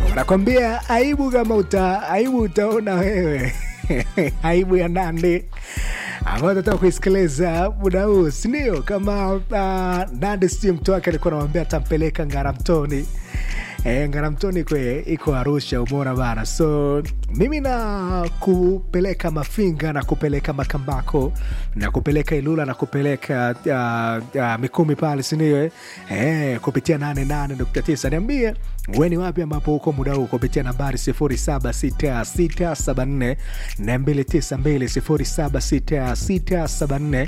wanakwambia aibu kama uta aibu utaona wewe aibu ya nandi ambayo tataka kuisikiliza muda huu sindio kama uh, nandi si mtu wake alikuwa namwambia atampeleka ngaramtoni E, ngaramtoni kwe iko arusha umeona bana so mimi na kupeleka mafinga na kupeleka makambako na kupeleka ilula na kupeleka uh, uh, mikumi pale sindio e, kupitia 88.9 niambie weni wapi ambapo huko muda huu kupitia nambari 076674 292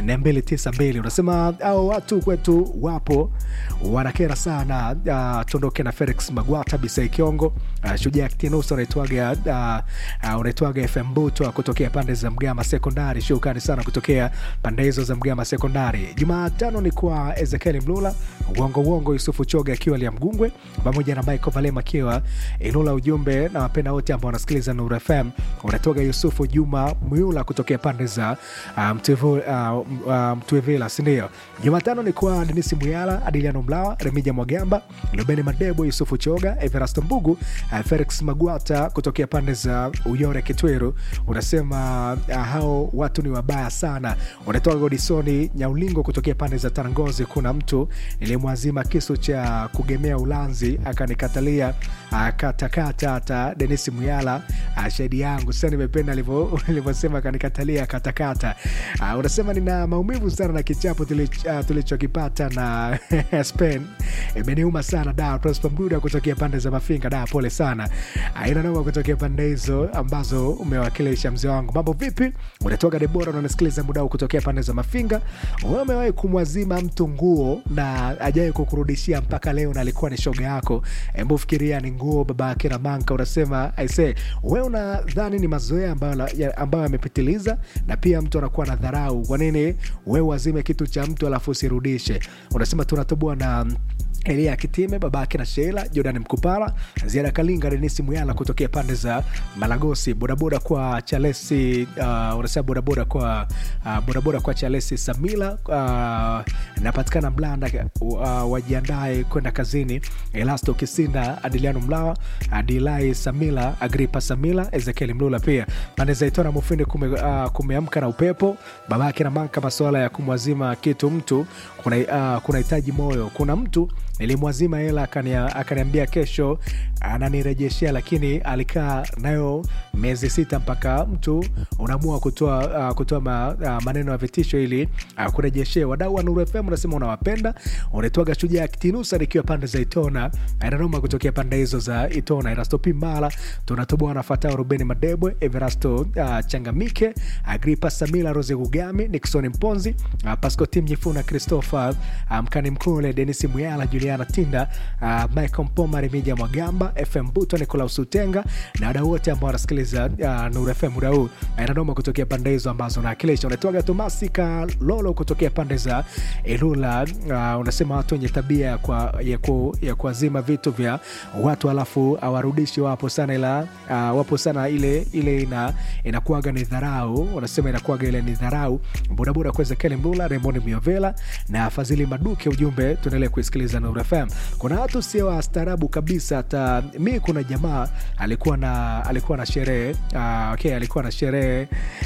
076674 unasema au watu kwetu wapo wanakera sana uh, tuondoke na felix magwata bisai kiongo uh, shujaa ktinus unaitwaga uh, uh, unaitwaga fm butwa kutokea pande za mgama sekondari shukani sana kutokea pande hizo za mgama sekondari jumatano ni kwa ezekieli mlula uongo uongo yusufu choga akiwa lia mgungwe pamoja na michael valema akiwa ilula ujumbe na wapenda wote ambao wanasikiliza nur fm unatoga yusufu juma myula kutokea pande za uh, mtwevila uh, uh, mtwevila sindio jumatano ni kwa denisi muyala adiliano mlawa remija mwagamba lubeni madebo yusufu choga everasto mbugu uh, felix magwata kutokea pande za uyore kitweru unasema uh, hao watu ni wabaya sana unatoka godisoni nyaulingo kutokea pande za tarangozi kuna mtu nilimwazima kisu cha kugemea ulanzi akanikatalia akatakata hata denisi muyala uh, shahidi yangu sasa nimependa alivyosema akanikatalia katakata uh, unasema nina maumivu sana na kichapo tulich- uh, tulichokipata na spain imeniuma sana da prosper mduda kutokea pande za mafinga da pole sana aina noma kutokea pande hizo ambazo umewakilisha mzee wangu mambo vipi unatoka debora unanasikiliza muda huu kutokea pande za mafinga wewe umewahi kumwazima mtu nguo na ajawai kukurudishia mpaka leo na alikuwa ni shoga yako hebu fikiria ni nguo baba yake na manka unasema aise we unadhani ni mazoea ambayo ya- ambayo yamepitiliza na pia mtu anakuwa na dharau kwa nini we wazime kitu cha mtu alafu usirudishe unasema tunatoboa na elia kitime babake na sheila jordan mkupara ziada kalinga denisi muyala kutokea pande za malagosi bodaboda kwa chalesi uh, unasema bodaboda kwa uh, bodaboda kwa chalesi samila uh, napatikana mlanda uh, wajiandae kwenda kazini elasto kisinda adiliano mlawa adilai samila agripa samila ezekieli mlula pia pande za itona mufindi kume, uh, kumeamka na upepo babake na manka masuala ya kumwazima kitu mtu kuna uh, kunahitaji moyo kuna mtu nilimwazima hela akania- akaniambia kesho ananirejeshea lakini alikaa nayo miezi sita mpaka mtu unaamua kutoa uh, kutoa ma, uh, maneno ya vitisho ili uh, kurejeshea wadau wa nuru fm unasema unawapenda unaitwaga shujaa kitinusa nikiwa pande za itona inanoma kutokea pande hizo za itona erastopi mala tunatoboa nafatao rubeni madebwe everasto uh, changamike agripa samila rose gugami nixon mponzi uh, pasco tim nyifuna christopher uh, mkani mkule denisi muyala juliana tinda uh, michael mpoma remija mwagamba fm buto nicolaus utenga na wadau wote ambao wanasikiliza uh, nur fm muda huu inanoma kutokea pande hizo ambazo naakilisha unatoaga tomasi kalolo kutokea pande za ilula uh, unasema watu wenye tabia ya kwa- ya ku- ya kuazima vitu vya watu alafu awarudishi wapo sana ila uh, wapo sana ile ile ina inakuaga ni dharau unasema inakuaga ile ni dharau bodaboda kwa ezekieli mbula raymond miovela na fadhili maduke ujumbe tuendelee kuisikiliza Nuru fm kuna watu sio wastaarabu kabisa hata mi kuna jamaa alikuwa na alikuwa na sherehe uh, okay, alikuwa na sherehe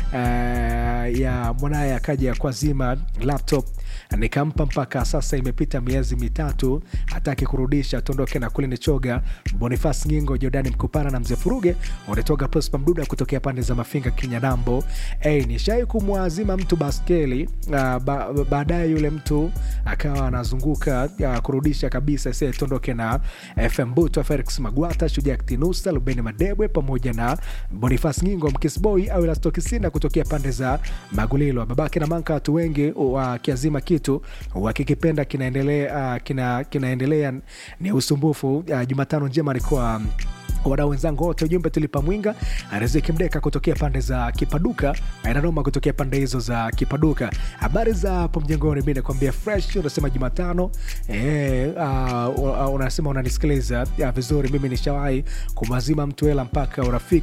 uh, ya mwanaye akaja kwa zima laptop nikampa mpaka sasa imepita miezi mitatu hataki kurudisha tuondoke na kule nichoga bonifas ngingo jordani mkupana na mzee furuge unatoka prospa mduda kutokea pande za mafinga kinyanambo hey, nishai kumwazima mtu baskeli uh, ba, baadaye yule mtu akawa anazunguka uh, kurudisha kabisa se tuondoke na fm buto felix magwata shujaa ktinusa lubeni madebwe pamoja na bonifas ngingo mkisboi au elastokisina kutokea pande za magulilo babake na manka watu wengi wakiazima kitu wakikipenda kinaendelea uh, kina, kinaendelea ni usumbufu uh, jumatano njema alikuwa wadau wenzangu wote ujumbe tulipa mwinga riziki mdeka kutokea pande za kipaduka inanoma kutokea pande hizo za kipaduka habari za hapo mjengoni mi nakwambia fresh unasema jumatano e, uh, unasema unanisikiliza uh, vizuri mimi nishawahi kumwazima mtu hela mpaka urafiki